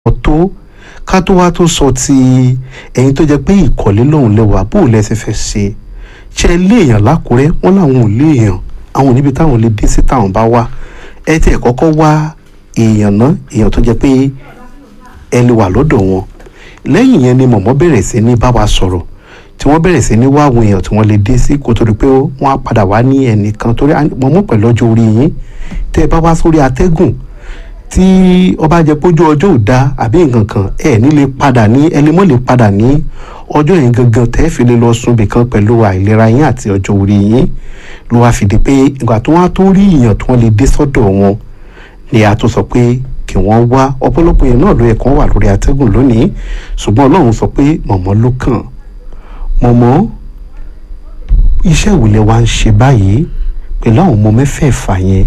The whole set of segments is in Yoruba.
tó ká tó wá tó sọ ti ẹ̀yin tó jẹ́ pé ìkọ̀lé lòun lẹ́wà bó o lẹ́sẹ̀ fẹ́ ṣe ṣe é léèyàn lákùrẹ́ wọ́n làwọn ò léèyàn àwọn níbi táwọn lè dé sí táwọn bá wá ẹ tiẹ̀ kọ́kọ́ wá èèyàn náà èèyàn tó jẹ́ pé ẹ lè wà lọ́dọ̀ wọn lẹ́yìn yẹn ni mọ̀mọ́ bẹ̀rẹ̀ sí ní bá wa sọ̀rọ̀ tí wọ́n bẹ̀rẹ̀ sí ní wá àwọn èèyàn tí wọ́n lè dé sí kó torí pé wọ́n á padà wá ní ẹnìkan torí mọ̀mọ́ pẹ̀lú ọjọ́ orí yín tẹ́ ẹ bá wá sórí atẹ́gùn tí ọba jẹ pójú ọjọ́ ò da àbí nǹkan kan ẹ ní lè padà ní ẹlẹ́mọ́ lè padà ní ọjọ́ yẹn gangan tẹ́ fi lè lọ sùn bìkan pẹ̀lú àìlera yín àti ọjọ́ orí yín ló wá fìdí pé ìgbà tó wá tó rí èèyàn tí wọ́n lè dé sọ́dọ̀ wọn ni a tó sọ pé kí wọ́n wá ọ̀pọ̀lọpọ̀ yẹn náà ló yẹ kán wà lórí atẹ́gùn lónìí ṣùgbọ́n ọlọ́run sọ pé mọ̀mọ́ ló kàn mọ̀mọ́ iṣẹ́ ìwòlẹ̀ wa ń ṣe báyìí pẹ̀lú àwọn ọmọ mẹ́fẹ̀ẹ̀fà yẹn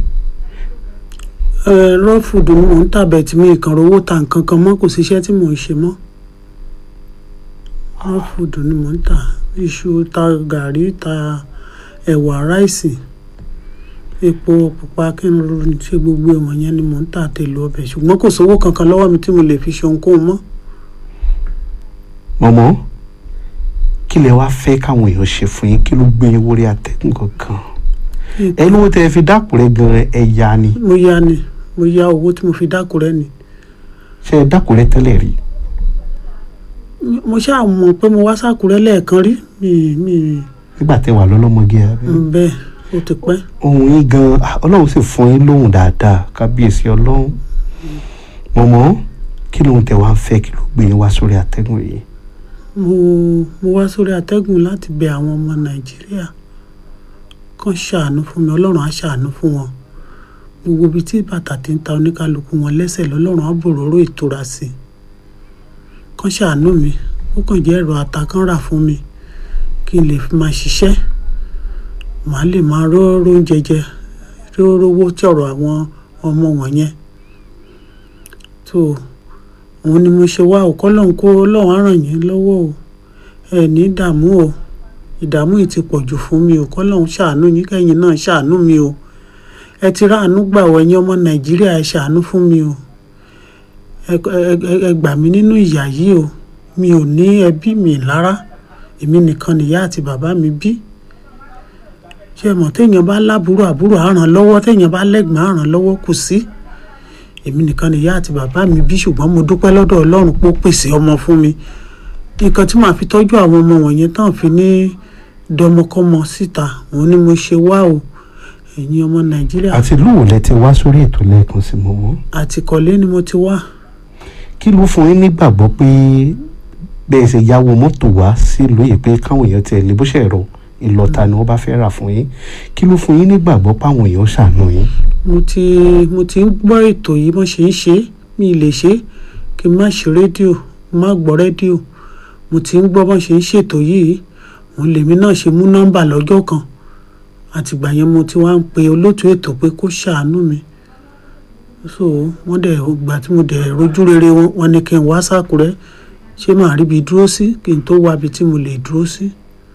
rọ́fùdù ni mò ń tàbẹ̀ tí mi kàn rówó ta nǹkan kan mọ́ kò síṣẹ́ tí mò ń ṣe mọ́ rọ́fùdù ni mò ń tà iṣu ta gàrí ta ẹ̀wà ráìsì epo pupa kí n ro ṣe gbogbo ẹ̀wọ̀n yẹn ni mò ń tà tèlò ọbẹ̀ ṣùgbọ́n kò sówó kankan lọ́wọ́ mi tí mo lè fi ṣe ohunkóhun mọ́. mọ̀mọ́ kí lẹ wá fẹ́ káwọn èèyàn ṣe fún yín kí ló gbé yín wọlé atẹ́gùn kankan ẹ lówó tẹ fi dákùrẹ́ gan ẹ ya ni mo yá ni mo yá owó tí mo fi dákúrẹ́ ni ṣe ẹ dákùrẹ́ tẹ́lẹ̀ rí mo ṣáà mọ̀ pé mo wá sákúrẹ́ lẹ́ẹ̀kan rí mi mi nígbà tẹ wà lọ́lọ́mọge abẹ́ bẹ́ẹ̀ ó ti pẹ́ ohun yín gan ah, ọlọ́run sì fún yín lóhùn dáadáa kábíyèsí ọlọ́run mọ̀mọ́ kí lóhun tẹ wá ń fẹ́ kí ló gbé yín wá sórí atẹ́gùn yìí mo mo wá sórí atẹ́gùn láti bẹ àwọn ọmọ nàìjíríà kàn ṣàánú fún mi ọlọ́run á ṣàánú fún wọn gbogbo ibi tí bàtà ti ń ta oníkálukú wọn lẹ́sẹ̀ lọ́lọ́run á bòróró ìtura sí i kàn ṣàánú mi ó kàn jẹ́ ẹ̀rọ ata kan rà fún mi kí n lè fi máa ṣiṣẹ́ màá lè máa róró oúnjẹ jẹ rórówó tọ̀rọ̀ àwọn ọmọ wọ̀nyẹn tó òun ni mo ṣe wá òkọ́ lọ́hùn kó ọlọ́run á ràn yín lọ́wọ́ o ẹ ní ìdààmú o ìdààmú yìí ti pọ̀ jù fún mi òkọ́ lọ́hùn ṣàánú yín kẹ́yìn náà ṣàánú mi o ẹ ti ráàánú gbà wọ ẹ̀yin ọmọ nàìjíríà ẹ ṣàánú fún mi o ẹ ẹ ẹ gbà mí nínú ìyà yìí o mi ò ní ẹbí mi lára èmi nìkan nìyá àti bàbá mi bí ṣé mọ̀ téèyàn bá lábúrò àbúrò á ràn lọ́wọ́ téèyàn bá lẹ́gbọ̀n á ràn lọ́wọ́ kò sí èmi nìkan nìyá àti bàbá mi bí ṣùgbọ́n mo dúpẹ́ lọ́dọ̀ ọlọ́run pé ó pèsè ọmọ fún mi nǹkan tí màá fi tọ́jú àwọn ọmọ wọ̀nyẹn tán fi ní dọmọkọ́mọ síta òun ni mo ṣe wá o ẹ̀yin ọmọ nàìjíríà àti lóhùn lẹ ti wá sórí ètò lẹ́ẹ̀kan sí mọ̀mọ́ àtìkọ́lé ni mo ti wá kí ló fún yín nígbàgbọ́ pé bẹ́ẹ̀ ṣe yáwó mọ́tò wá sílùú yìí pé káwọn èèyàn tiẹ̀ lè bó ṣe ẹ̀rọ ìlọ́ta ni wọ́n bá fẹ́ rà fún yín kí ló fún yín nígbàgbọ́ páwọn èèyàn ṣàánú yín. mo ti mo ti ń gbọ́ ètò yìí bọ́n ṣe ń ṣe é mi ì lè ṣe é kí n má ṣe rédíò má gbọ́ rédíò mo ti ń gbọ́ bọ́n ṣe ń ṣètò yìí òun lèmi náà ṣe mú nọ́mbà lọ́jọ́ kan àtìgbà yẹn mo ti wá ń pe olóòtú ètò pé kó ṣàánú mi so wọ́n dẹ̀ gbà tí mo dẹ̀ rojú rere wọn wọn ni kí n wá sákúrẹ́ ṣé màá ríbi dúró sí kí n tó wá ibi tí mo lè dúró sí.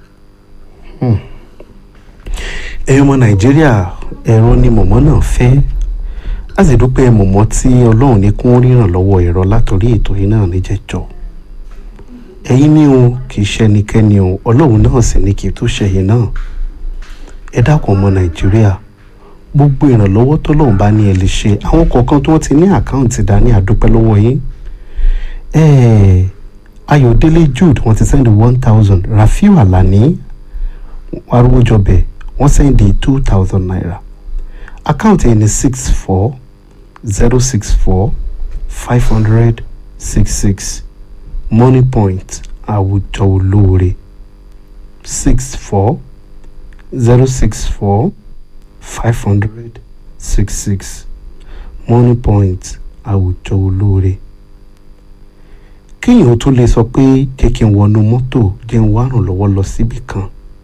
ẹ̀yin ọmọ nàìjíríà ẹ̀rọ ni mọ̀mọ́ náà fẹ́ a sì dúpẹ́ mọ̀mọ́ tí ọlọ́run ní kún ríran lọ́wọ́ ẹ̀rọ látòrí ètò yìí náà níjẹ̀jọ́ ẹ̀yin ní o kì í ṣe ẹnikẹ́ni o ọlọ́run náà sì ní kì í tó ṣẹ̀yìn náà ẹ dákun ọmọ nàìjíríà gbogbo ìrànlọ́wọ́ tọ́lọ́run bá ní ẹ lè ṣe àwọn kọ̀ọ̀kan tó ti ní àkáǹtì dání àdúpẹ́ lọ́wọ́ yín ẹ̀ẹ́ ayọ̀délé jude wọ́n ti sẹ́ndì one thousand rafiu alani arúgbójọbẹ̀ wọ́n sẹ́ndì two thousand naira àkáǹtì ẹni six four zero six four five hundred six six money point àwùjọ olóore six four zero six four five hundred six six money point àwùjọ olóore kéèyàn tó lè sọ pé jẹ́ kí n wọnú mọ́tò jẹ́ n wá ràn lọ́wọ́ lọ síbì kan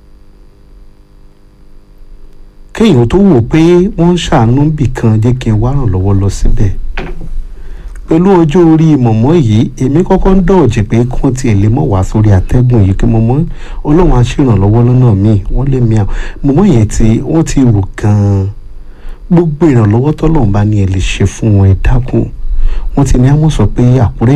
kéèyàn tó wò pé wọ́n ń ṣàánú bì kan jẹ́ kí n wá ràn lọ́wọ́ lọ síbẹ̀ pẹ̀lú ọjọ́ orí mọ̀mọ́ yìí èmi kọ́kọ́ ń dọ̀jì pé kí wọ́n tiẹ̀ lè mọ̀ wá sórí atẹ́gùn yìí kí mọ̀mọ́ ọlọ́run á ṣèrànlọ́wọ́ lọ́nà míì wọ́n lè mí àwọn mọ̀mọ́ yẹn tí wọ́n ti rò gan-an gbogbo ìrànlọ́wọ́ tọ́lọ́run bá ní ẹ lè ṣe fún wọn ẹ dákun wọ́n ti ní àwọn sọ pé àkúrẹ́